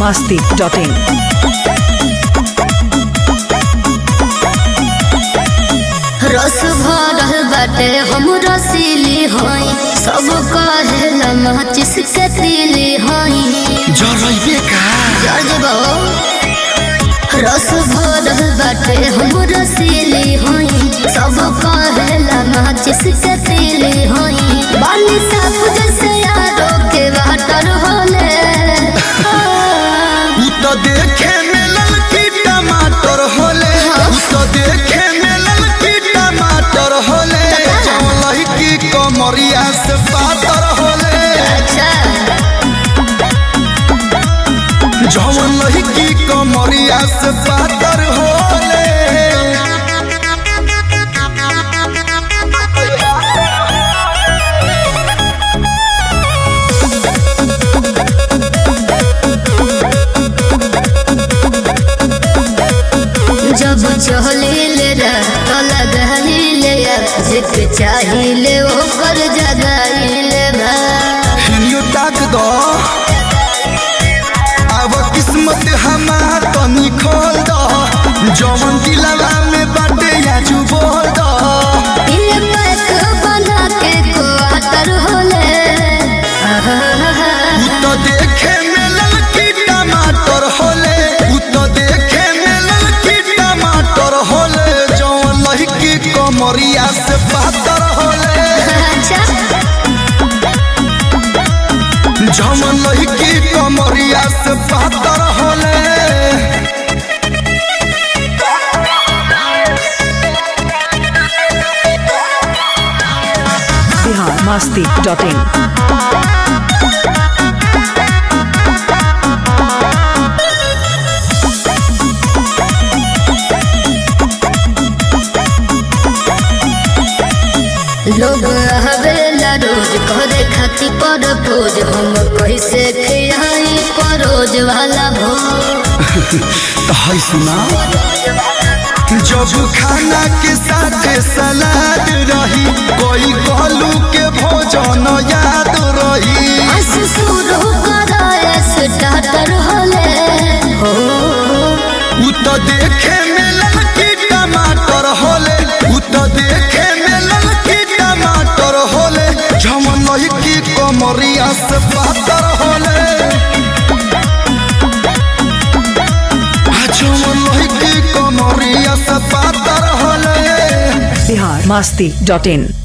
masti.in. रस भरल बाटे हम रसीली हई सब कहेला माचिस के तीली हई जरइबे का जजबो रस भरल बाटे हम रसीली हई सब कहेला माचिस के तीली हई बाली साफ जैसे यारो के वाटर होले उ तो देखे में ललकी टमाटर होले उ तो देखे में ललकी टमाटर होले जौन लहकी कमरिया से पातर होले अच्छा जौन लहकी कमरिया से पातर होले जब चहलीले रात लगाइले जिक चाहिए ओकर जगाइले बा हिलियो ताक दो अब किस्मत हमार तनी खोल दो जौन दिलवा में बाटे आजू बोल दो ये पैक बना के क्वार्टर होले उ तो देखे में ललकी टमाटर होले उ तो देखे में ललकी टमाटर होले जौन लहकी कमरिया से पातर होले अच्छा जौन लहकी कमरिया से पातर होले Bihar masti.in. लोग हवेला रोज करे खाती पर भोज हम कैसे खियाई परोज वाला भोज तो है सुना जब खाना के साथ सलाद रही कोई कहलू के भोजन याद रही शुरू कराए स्टार्टर होले हो उ तो देखे में ललकी टमाटर होले उ तो देखे में ललकी टमाटर होले झमन लहकी कमरिया से पातर होले आ झमन लहकी कमरिया से पातर होले Bihar masti.in.